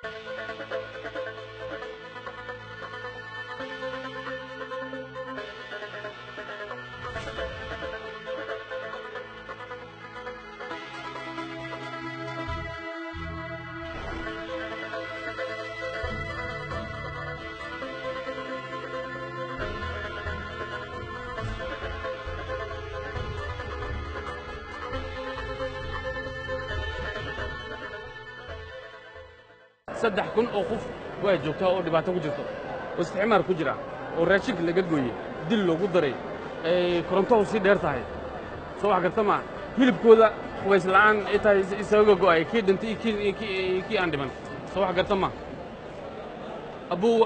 saddex kun oo qof waa joogtaa oo dhibaato ku jirto oo isticmaar ku jira oo raashinka laga gooyey dil loogu daray ay korontahu sii dheer tahay soo wax garta maa hilibkooda qubays la'aan ay tahay isaga go'ay kii dhintay iyo kii- iyo kii iyo kii aan dhiman soo wax garta maa abuu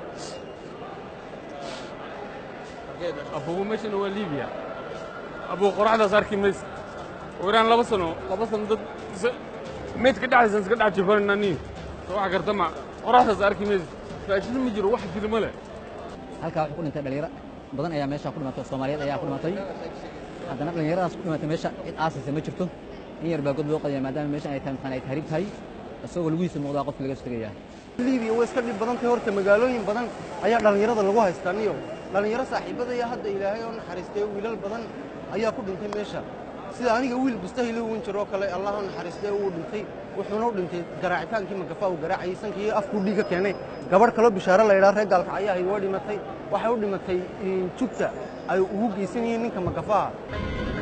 abugu meeshana waa liibiya abuu qoraxdaas arki maysa waraan laba sano laba sano dad is- meydka dhexdiisa iska dhex jifanani soo wax garta maa qoraxdaas arki maysa raashin ma jiro wax jiro ma leh halkaa waxaa ku dhintay dhalinyaro badan ayaa meesha ku dhimatay soomaaliyeed ayaa ku dhimatay haddana dhallinyaradaas ku dhimatay meesha cid aasaysa ma jirto in yar baa god loo qadaya maadaama meeshan ay tahay maxaan ay tahriib tahay isagoo laguhiisa muuqdaa qofka laga soo tegayaa liibiya way iska dhib badan tahay horta magaalooyin badan ayaa dhallinyarada lagu haystaa niyo dhallinyaro saaxiibadaya hadda ilaahay oo naxariistay wiilal badan ayaa ku dhintay meesha sida aniga wiil bustahil uun jiroo kale allah oo naxariistay uu dhintay wuxuuna u dhintay garaacitaankii magafa uu garaacayay sankii afkuu dhiiga keenay gabadh kaloo bishaaro la yidhaha reer gaalka ayaa ahayd waa dhimatay waxay u dhimatay jugta ay ugu geysanayeen ninka magafaha